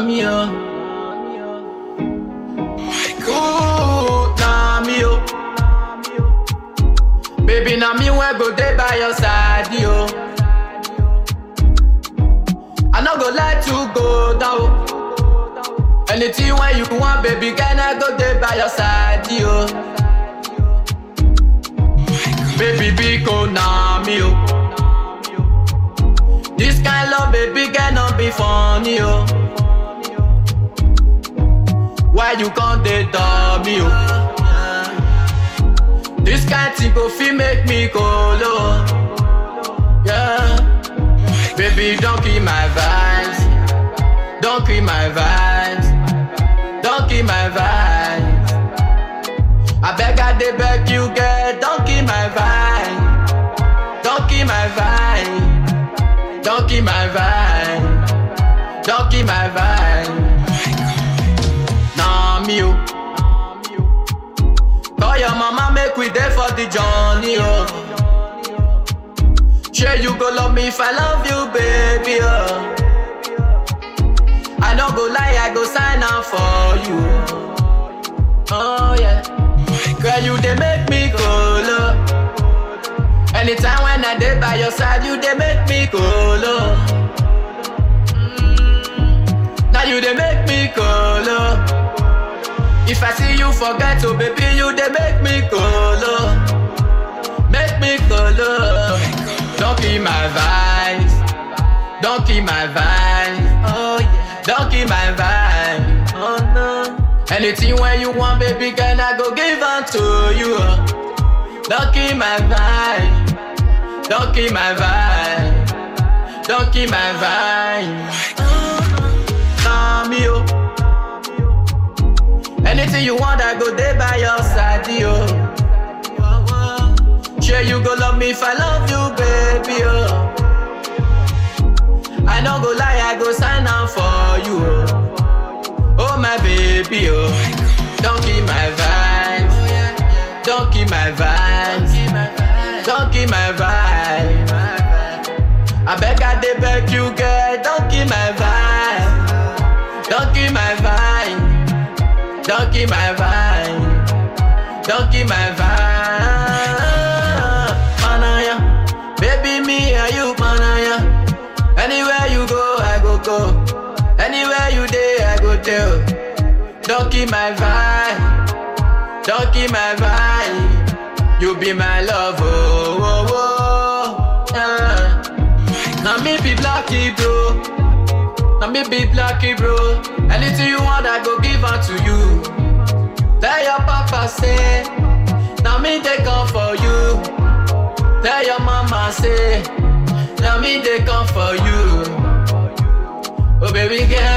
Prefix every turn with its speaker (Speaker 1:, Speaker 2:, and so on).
Speaker 1: me, oh. Ooh, nah, me, oh. Baby, now me when go there by your side, yo. I no go let you go down. Anything when you want, baby, can I go there by your side, yo? Baby, big oh, nah, me, oh. This kind love, baby, cannot be funny, oh. Why you can't date me, oh? This kind thing go fit make me go low. Yeah. Baby, don't kill my vibes. Don't kill my vibes. Don't kill my vibes. I beg, I dey beg you, girl. Don't kill my vibe. Don't kill my vibe. Don't kill my vibe. Don't kill my vibe. Nah, me, oh. Call your mama, make we there for the journey, oh. Sure you go love me if I love you, baby, oh. I no go lie, I go sign up for you. Oh yeah, girl you they make me go low. Anytime when I dey by your side, you they make me go low. Mm, Now you they make me go low. If I see you forget, oh baby, you they make me go low. Make me go low. Don't kill my vibes. Don't kill my vibes. Oh yeah. Don't kill my vibe. Oh no. Anything when you want, baby, can I go give unto you? oh. Don't kill my vibe. Don't kill my vibe. Don't kill my vibe. Nah, me, oh. Anything you want, I go there by your side, yo. Sure you go love me if I love you, baby, oh. I no go lie, I go sign up for you, oh. Oh my baby, oh. Don't kill my vibes. Don't kill my vibes. Don't kill my vibe. I beg, I dey beg you, girl. Don't kill my vibe. Don't kill my vibe. Don't kill my vibe. Don't kill my vibe. Manaya, baby, me and you, manaya. Anywhere you go, I go go. Anywhere you there, I go tell. Don't kill my vibe. Don't kill my vibe. You be my love, oh, oh, oh. Yeah. Now me be lucky, bro. Now me be lucky, bro. Anything you want, I go give unto you. Tell your papa say, now me they come for you. Tell your mama say, now me they come for you. Oh baby girl,